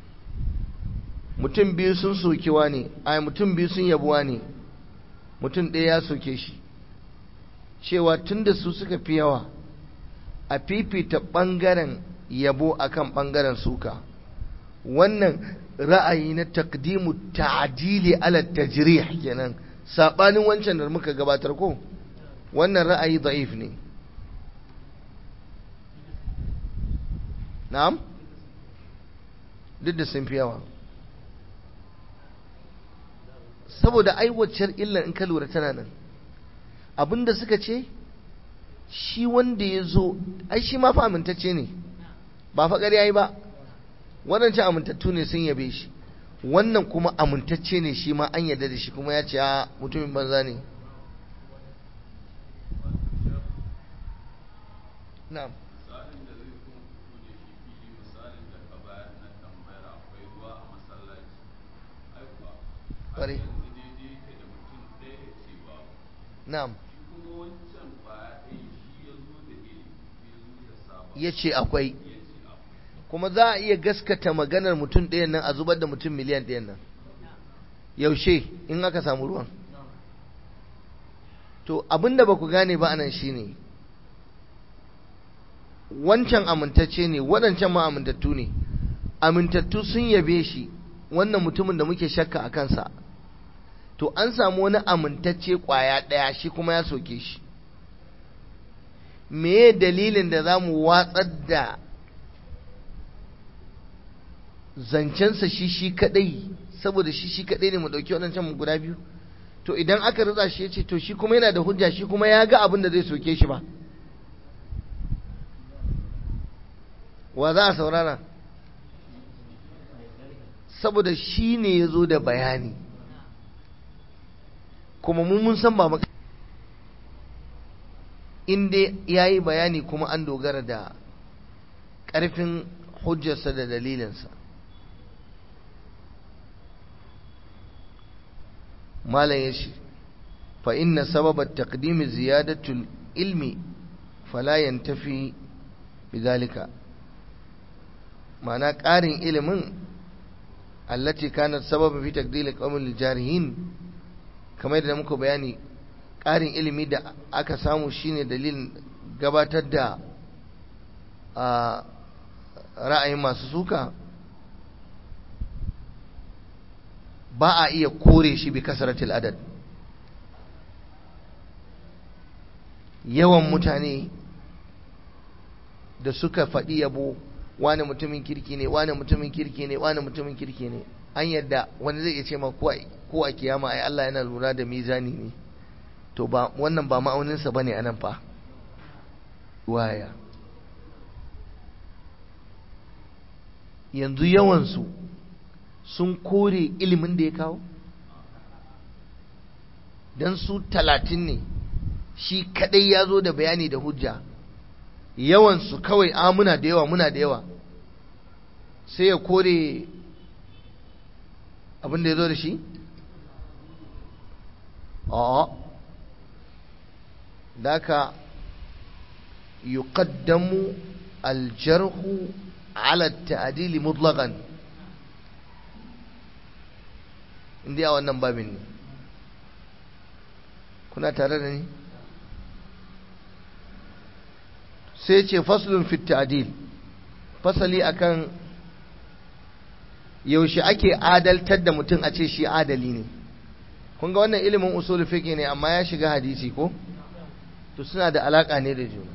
mutum biyu sun sokewa ne ai mutum biyu sun yabuwa ne mutum ɗaya ya soke shi cewa tunda su suka fi yawa a fifita ɓangaren yabo akan ɓangaren suka wannan ra'ayi na takdimu ta'adili ala tajrih kenan sabanin wancan da muka gabatar ko wannan ra'ayi da'if ne na'am duk da sun fi yawa saboda aiwacar illan in ka lura tana nan abinda suka ce shi wanda ya zo ai shi ma fa amintacce ne ba fa ƙarya yi ba waɗancan amintattu ne sun yabe shi wannan kuma amintacce ne shi ma an yarda da shi kuma ya ce a mutumin banza ne na'am ƙwarai na'am ya ce akwai kuma za a iya gaskata maganar mutum ɗayan nan a zubar da mutum miliyan ɗayan nan yaushe in aka samu ruwan to abinda ba ku gane ba anan shine wancan amintacce ne waɗancan ma amintattu ne amintattu sun yabe shi wannan mutumin da muke shakka a kansa to an samu wani amintacce ƙwaya ɗaya shi kuma ya soke shi meye dalilin da za mu watsar da zancensa shi shi kadai saboda shi shi kadai ne mu dauki waɗancan mu guda biyu to idan aka ritsa shi ya ce to shi kuma yana da hujja shi kuma ya ga abin da zai soke shi ba wa za a saurara saboda shi ne ya zo da bayani kuma mun mun san ba maka inda ya yi bayani kuma an dogara da ƙarfin hujjarsa da dalilinsa malam ya ce fa inna sababar taqdimi ziyadatul ilmi fala yantafi bidhalika ma'ana ƙarin ilimin allati kanat sababa fi taqdil qawmil jarihin kamar da muka bayani ƙarin ilimi da aka samu shine dalilin gabatar da ra'ayin masu suka ba a iya kore shi bi kasaratil adad yawan mutane da suka faɗi yabo wani mutumin kirki ne wani mutumin kirki ne wani mutumin kirki ne an yadda wani zai iya ce ma ko a kiyama ai Allah yana lura da mizani ne to ba wannan ba ma'auninsa bane anan fa waya yanzu yawansu sun kore ilimin da ya kawo don su talatin ne shi kadai ya zo da bayani da hujja yawansu kawai a muna da yawa muna da yawa sai ya kore abin da ya zo da shi? a daka yuqaddamu aljarhu ala ta'dili mutlaqan inda a wannan babin ne kuna tare da ni sai ce faslun fit ta'dil fasali akan yaushe ake adaltar da mutum a ce shi adali ne kun ga wannan ilimin usul fiqh ne amma ya shiga hadisi ko to suna da alaka ne da juna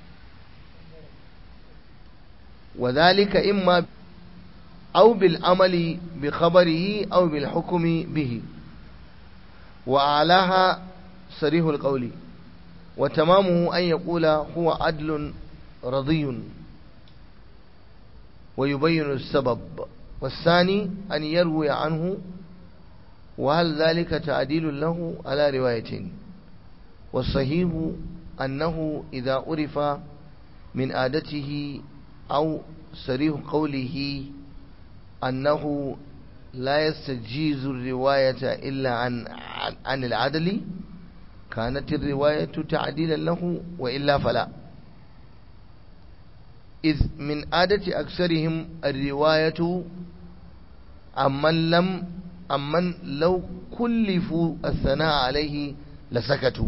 وذلك إما أو بالعمل بخبره أو بالحكم به وأعلاها صريح القول وتمامه أن يقول هو عدل رضي ويبين السبب والثاني أن يروي عنه وهل ذلك تعديل له على رواية والصحيح أنه إذا عرف من عادته أو صريح قوله أنه لا يستجيز الرواية إلا عن عن العدل كانت الرواية تعديلا له وإلا فلا إذ من عادة أكثرهم الرواية أمن لم أمن لو كلفوا الثناء عليه لسكتوا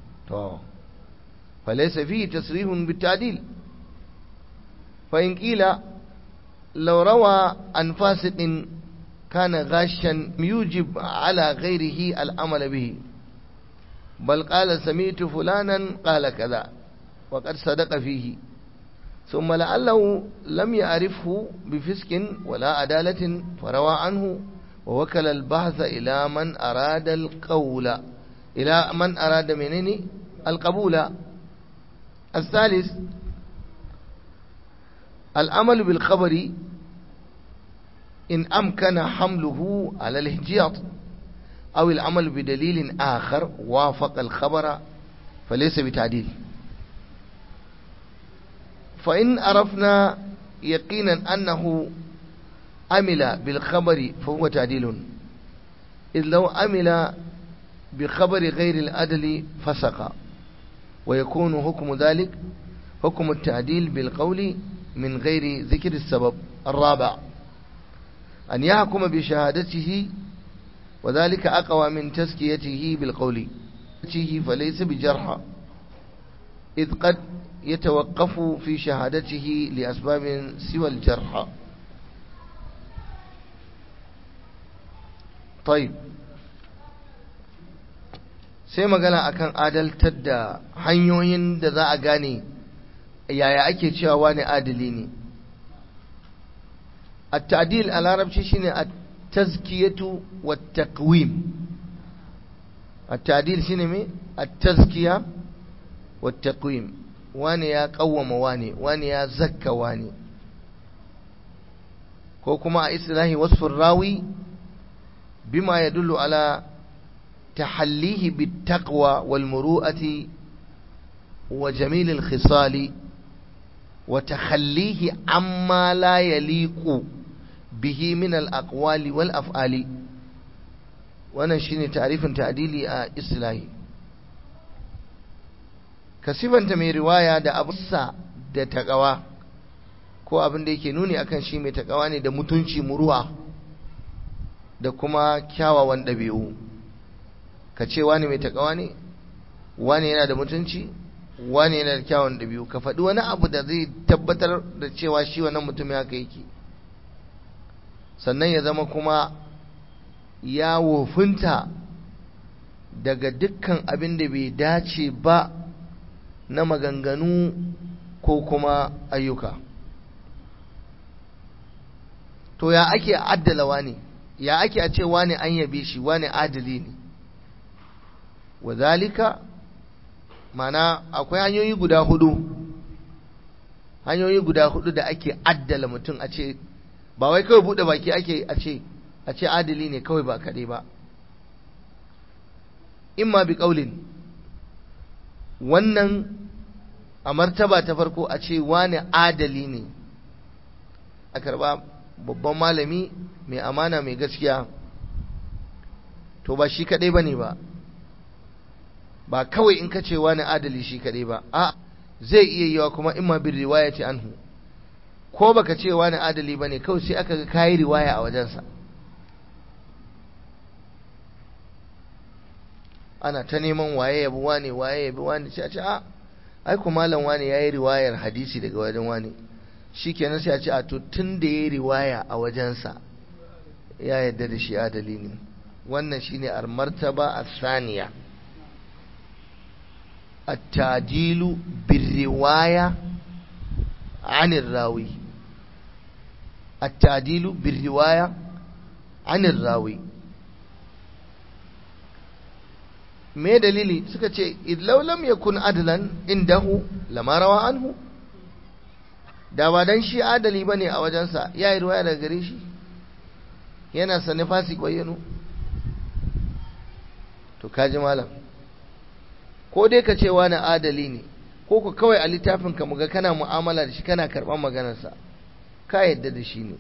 فليس فيه تصريح بالتعديل فإن قيل لو روى عن فاسق كان غاشا يوجب على غيره العمل به بل قال سمعت فلانا قال كذا وقد صدق فيه ثم لعله لم يعرفه بفسق ولا عدالة فروى عنه ووكل البحث إلى من أراد القول إلى من أراد منني القبول الثالث العمل بالخبر إن أمكن حمله على الاحتياط أو العمل بدليل آخر وافق الخبر فليس بتعديل فإن عرفنا يقينا أنه عمل بالخبر فهو تعديل إذ لو عمل بخبر غير الأدل فسق ويكون حكم ذلك حكم التعديل بالقول من غير ذكر السبب الرابع أن يحكم بشهادته وذلك أقوى من تزكيته بالقول فليس بجرح إذ قد يتوقف في شهادته لأسباب سوى الجرح طيب sai magana akan adaltar da hanyoyin da za a gane yaya ake cewa wani adali ne at-ta'dil a larabci shine at-tazkiyatu wat-taqwim at-ta'dil shine me at-tazkiya wat-taqwim wani ya kawwama wani wani ya zakka wani ko kuma a islahi wasfur rawi bima yadullu ala تحليه بالتقوى والمروءة وجميل الخصال وتخليه عما لا يليق به من الأقوال والأفعال وانا شيني تعريف تعديلي إصلاحي كسيبا تمي رواية دا أبسا دا تقوى ko abin da yake nuni akan shi mai takawa ne da mutunci muruwa da kuma kyawawan ɗabi'u ka ce wani mai takawa ne wani yana da mutunci wani yana da kyawun ɗabi'u ka faɗi wani abu da zai tabbatar da cewa shi wannan mutum haka yake sannan ya zama kuma ya wofinta daga dukkan abin da bai dace ba na maganganu ko kuma ayyuka to ya ake addala wani ya ake a ce wani an yabe shi wani adali ne wazalika mana akwai hanyoyi guda hudu hanyoyi guda hudu da ake addala mutum a ce ba wai kawai bude baki ake a ce a ce adali ne kawai ba kaɗai ba imma bi ƙaulin wannan a martaba ta farko a ce wani adali ne a karba babban malami mai amana mai gaskiya to ba shi kaɗai ba ne ba ba kawai in ka ce wani adali shi kaɗai ba a zai iya yiwa kuma imma bin riwaya ce anhu ko baka ce wani adali ba ne kawai sai aka ga kayi riwaya a wajensa ana ta neman waye yabi wane waye yabi wane sai a ce a ai ku malam wane yayi riwayar hadisi daga wajen wane shikenan sai a ce a to tun da yayi riwaya a wajensa ya yadda da shi adali ne wannan shine al-martaba as-saniya at-tadilu bir-riwaya 'an ar-rawi at-tadilu bir-riwaya 'an ar-rawi me dalili suka ce idlaw lam yakun adlan indahu lama rawa anhu da ba dan shi adali bane a wajensa yayi riwaya daga gare shi yana sane fasik bayyano to kaji malam ko dai ka ce wani adali ne ko ku kawai a littafin ka muga kana mu'amala da shi kana karɓar maganarsa ka yadda da shi ne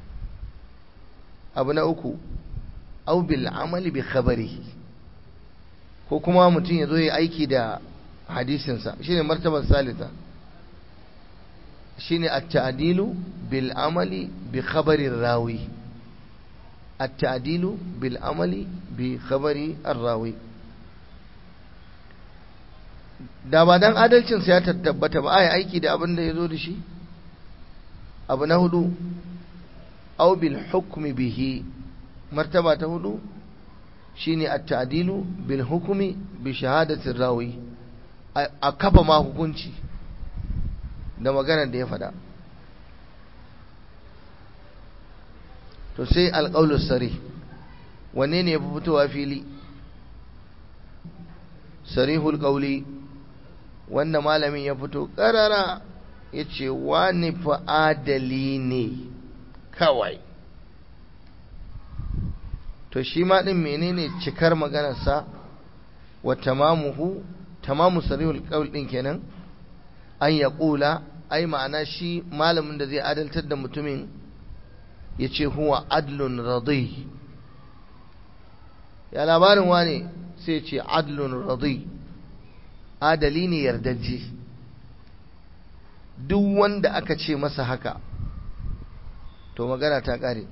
abu na uku au bil amali bi khabarihi ko kuma mutum ya zo ya aiki da hadisinsa shine martabar salita shine at-ta'dilu bil amali bi khabari rawi التعديل بالعمل بخبر الراوي da ba dan adalcinsa ya tabbata ba ai aiki da abin da ya zo da shi abu na hudu au bil hukmi bihi martaba ta hudu shine at-ta'dilu bil hukmi bi shahadati rawi a kafa ma hukunci da maganar da ya faɗa to sai alƙaulu sari wanne ne ya fi fitowa fili sarihul ƙauli wanda malamin ya fito ƙarara ya ce wani fa'adali ne kawai to shi ma ɗin menene cikar maganarsa wa tamamuhu tamamu sarihul ƙauli ɗin kenan an ya ƙula ai ma'ana shi malamin da zai adaltar da mutumin ya ce huwa adlun radai ya labarin wane sai ce adlun radai adali ne yardajje duk wanda aka ce masa haka to magana ta ƙare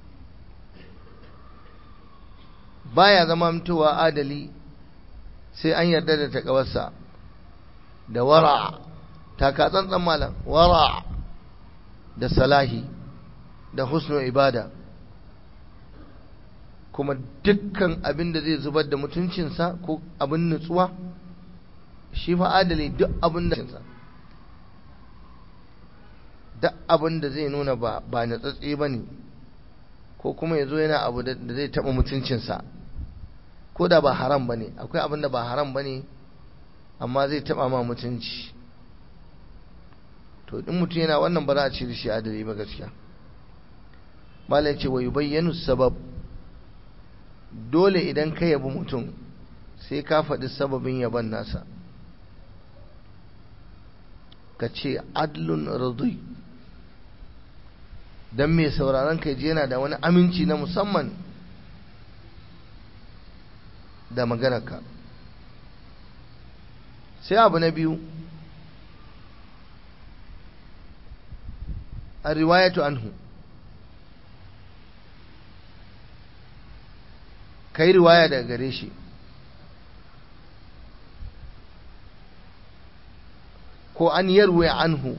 baya zama mutuwa adali sai an yarda da takawarsa da wara taka tsantsan malam wara da salahi da husnul ibada kuma dukkan abin da zai zubar da mutuncinsa ko abin nutsuwa shi fa adali duk abin da duk abin da zai nuna ba ba natsatse ba ne ko kuma ya zo yana abu da zai taɓa mutuncinsa ko da ba haram ba ne akwai abin da ba haram ba ne amma zai taɓa ma mutunci to in mutum yana wannan ba za a ce da shi adali ba gaskiya malam ce wa yubayyanu sabab dole idan ka yabi mutum sai ka faɗi sababin yaban nasa ka ce adlun radui don mai sauraron ka ji yana da wani aminci na musamman da maganarka sai abu na biyu a riwayatu anhu ka yi riwaya daga gare shi ko an yarwe anhu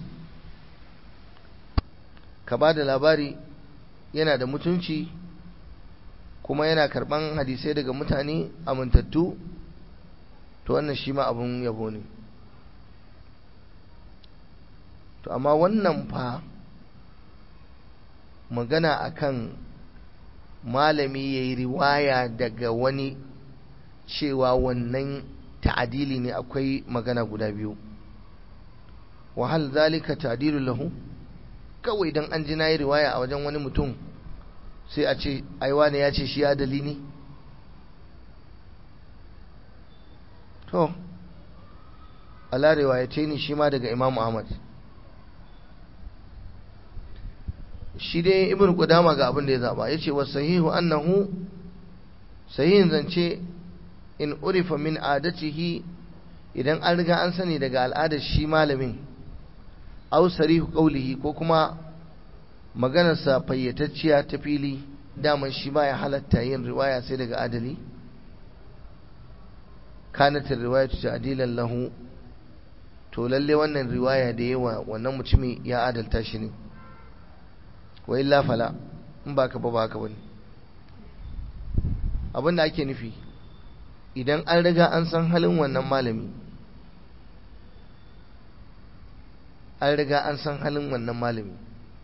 ka ba da labari yana da mutunci kuma yana karban hadisai daga mutane amintattu to wannan shi ma abun yabo ne to amma wannan fa magana akan malami ya yi riwaya daga wani cewa wannan ta'adili ne akwai magana guda biyu wahal zalika ta'dilu lahu kawai dan an ji nayi riwaya a wajen wani mutum sai a ce ai wani ya ce shi adali ne to ala riwayace ni shi ma daga Imam Ahmad shi dai ibn Qudama ga abin da ya zaba yace wa sahihu annahu sahihin zance in urifa min adatihi idan an riga an sani daga al'adar shi malamin aw sarihu qawlihi ko kuma maganarsa fayyatacciya ta fili daman shi ba ya halatta yin riwaya sai daga adali kanatin riwayatu ta'dilan lahu to lalle wannan riwaya da yawa wannan mutumi ya adalta shi ne wa illa fala in baka ba baka bane abinda ake nufi idan an riga an san halin wannan malami an riga an san halin wannan malami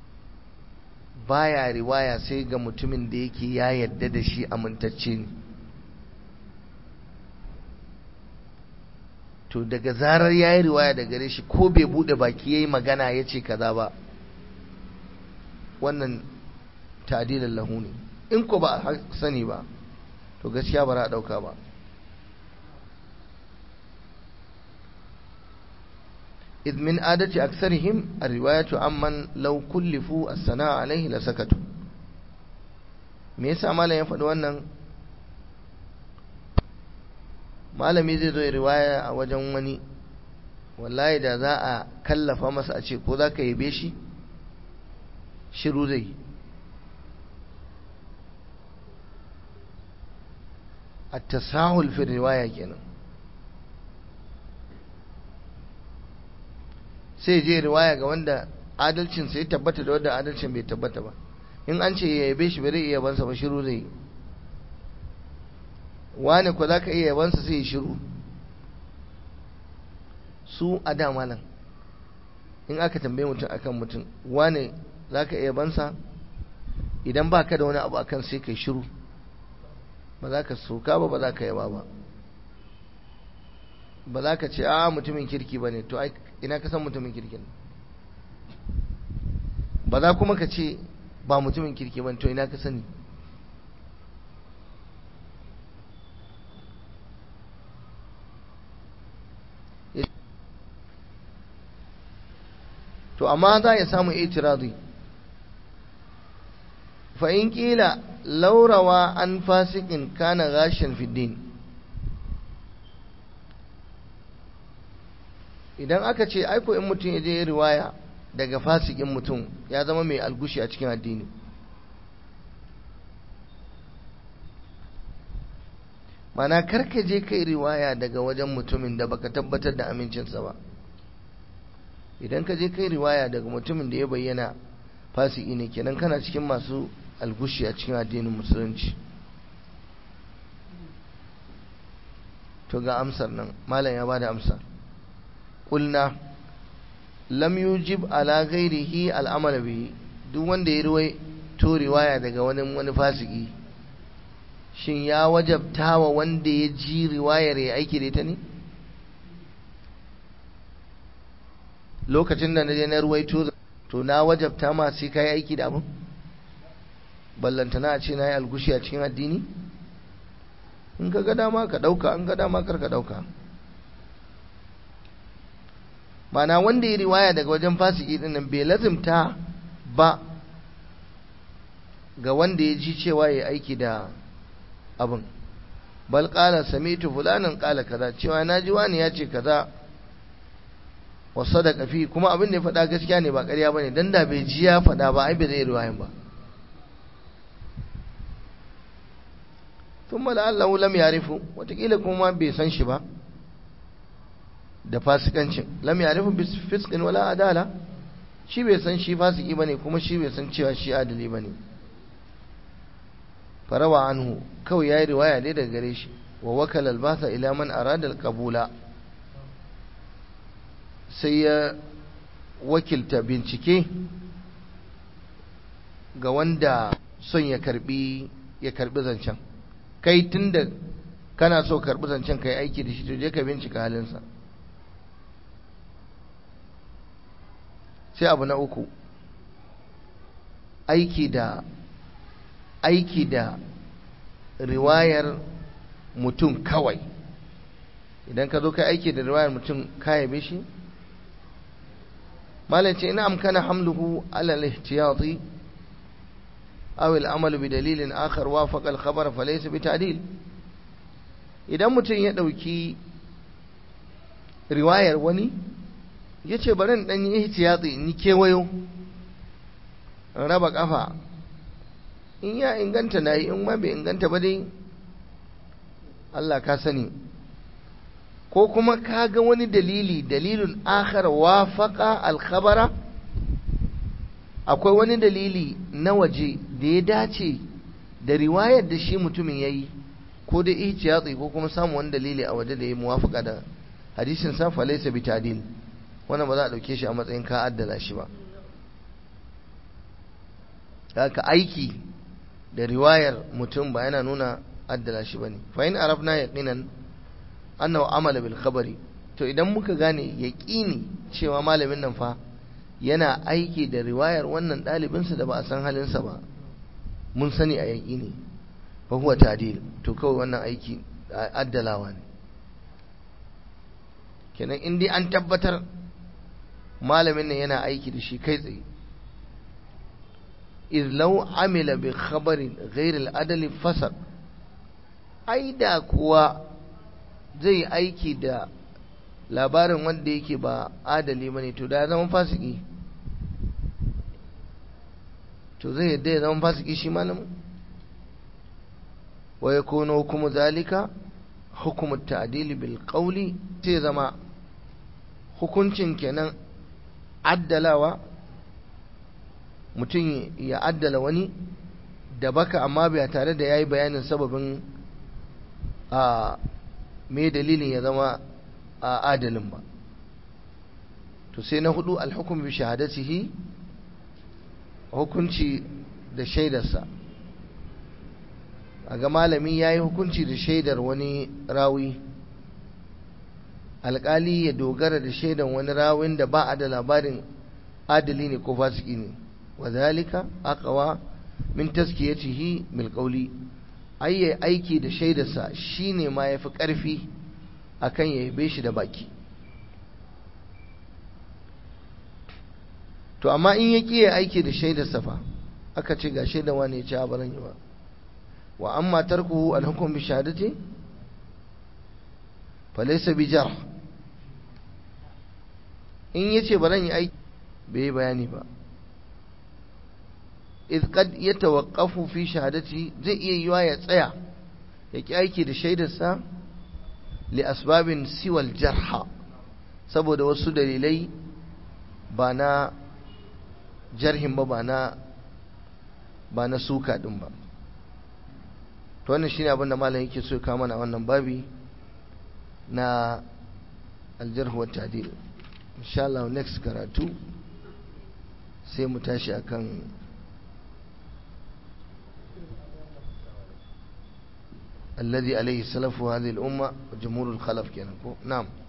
baya riwaya sai ga mutumin da yake ya yadda da shi amintacce ne to daga zarar ya yi riwaya da gare shi ko bai bude baki ya yi magana ya ce kaza ba wannan ta'adilin lahu ne in ko ba a sani ba to gaskiya ba za a ɗauka ba إذ من عادة أكثرهم الرواية عمن لو كلفوا الثناء عليه لسكتوا me yasa malam ya faɗi wannan malami zai zo riwaya a wajen wani wallahi da za a kallafa masa a ce ko za ka yabe shi shiru zai a tasahul fi riwaya kenan sai je riwaya ga wanda adalcin sai tabbata da wanda adalcin bai tabbata ba in an ce ya yabe shi bai iya yabansa ba shiru zai wani ko zaka iya yabansa sai ya shiru su a da malam in aka tambaye mutum akan mutum wani zaka iya yabansa idan baka da wani abu akan sai kai shiru ba za ka soka ba ba za ka yaba ba ba za ka ce a mutumin kirki ba ne to ina ka san mutumin kirkin ba za kuma ka ce ba mutumin kirki ba to ina ka sani to amma za ya samu itirazi fa in kila laurawa an fasikin kana gashin fiddin idan aka ce aiko in mutum ya je riwaya daga fasikin mutum ya zama mai algushi a cikin addini mana karka je kai riwaya daga wajen mutumin da baka tabbatar da amincinsa ba idan ka je kai riwaya daga mutumin da ya bayyana fasiki ne kenan kana cikin masu algushi a cikin addinin musulunci to ga amsar nan malam ya bada amsa قلنا lam yujib ala ghairihi al'amal bihi duk wanda ya ruwai to riwaya daga wani wani fasiki shin ya wajabta wa wanda ya ji riwayar ya aiki da ita ne lokacin da na je na ruwaito to na wajabta ma sai kai aiki da abin ballantana a ce na yi algushi a cikin addini in ka ga dama ka dauka an ga dama kar ka dauka mana wanda ya riwaya daga wajen fasiki din nan bai lazimta ba ga wanda ya ji cewa ya aiki da abin bal qala sami'tu fulanan qala kaza cewa naji wani ya ce kaza wa sadaqa fi kuma abin da ya faɗa gaskiya ne ba ƙarya bane dan da bai ji ya faɗa ba ai bai zai riwayan ba thumma la'allahu lam yarifu watakila kuma bai san shi ba da fasikancin lam yarifu bis fisqin wala adala shi bai san shi fasiki bane kuma shi bai san cewa shi adali bane farawa anhu kawai yayi riwaya dai daga gare shi wa wakala albasa ila man arada alqabula sai ya wakilta bincike ga wanda son ya karbi ya karbi zancen kai tunda kana so karbi zancen kai aiki da shi to je ka bincika halinsa sai abu na uku aiki da aiki da riwayar mutum kawai idan ka zo kai aiki da riwayar mutum ka yabe shi malam ce ina amkana hamluhu ala al-ihtiyati aw al-amal bi dalilin akhar wafaqa al-khabar fa laysa bi ta'dil idan mutum ya dauki riwayar wani yace bari in dan yi ihtiyati in yi kewayo raba kafa in ya inganta nayi in ma bai inganta ba dai Allah ka sani ko kuma ka ga wani dalili dalilin akhar wafaqa al-khabara akwai wani dalili na waje da ya dace da riwayar da shi mutumin yayi ko da ihtiyati ko kuma samu wani dalili a waje da ya muwafaka da hadisin sa fa laysa bi tadil wannan ba za a dauke shi a matsayin ka addala shi ba haka aiki da riwayar mutum ba yana nuna addala shi bane fa in arafna yaqinan annahu amala bil khabari to idan muka gane yaqini cewa malamin nan fa yana aiki da riwayar wannan ɗalibinsa da ba a san halinsa ba mun sani a yaqini fa huwa ta'dil to kawai wannan aiki addalawa ne kenan in dai an tabbatar malamin nan yana aiki da shi kai tsaye إذ لو عمل بخبر غير العدل فسق ai da kuwa zai aiki da labarin wanda yake ba adali bane to da zama fasiki to zai yadda ya zama fasiki shi malamin wa yakunu hukumu zalika hukumu ta'dili bil qawli sai zama hukuncin kenan addalawa mutum ya addala wani da baka amma bai tare da yayi bayanin sababin a me dalilin ya zama a adalin ba to sai na hudu alhukum bi shahadatihi hukunci da shaidarsa a ga malami ya yi hukunci da shaidar wani rawi alkali ya dogara da shaidar wani rawin da ba a da labarin adali ne ko fasiki ne وذلك أقوى من تزكيته بالقول أي aiki da shaidarsa shine ma yafi ƙarfi akan ya yabe shi da baki to amma in ya kiyaye aiki da shaidarsa fa aka ce ga shaidar wani ya ci abaran yi ba wa amma tarkuhu al-hukm bi shahadati fa laysa bi jarh in yace baran yi aiki bai bayani ba إذ قد يتوقف في شهادته زي إيوا يتسيا يكي أيكي دا شيدا سا لأسباب سوى الجرح سبو دا وسو دليلي بانا جرهم با بانا بانا سوكا دنبا to wannan shine abin da malam yake so ka mana wannan babi na aljarh wa ta'dil insha Allah next karatu sai mu tashi akan الذي عليه سلف هذه الأمة وجمهور الخلف كان نعم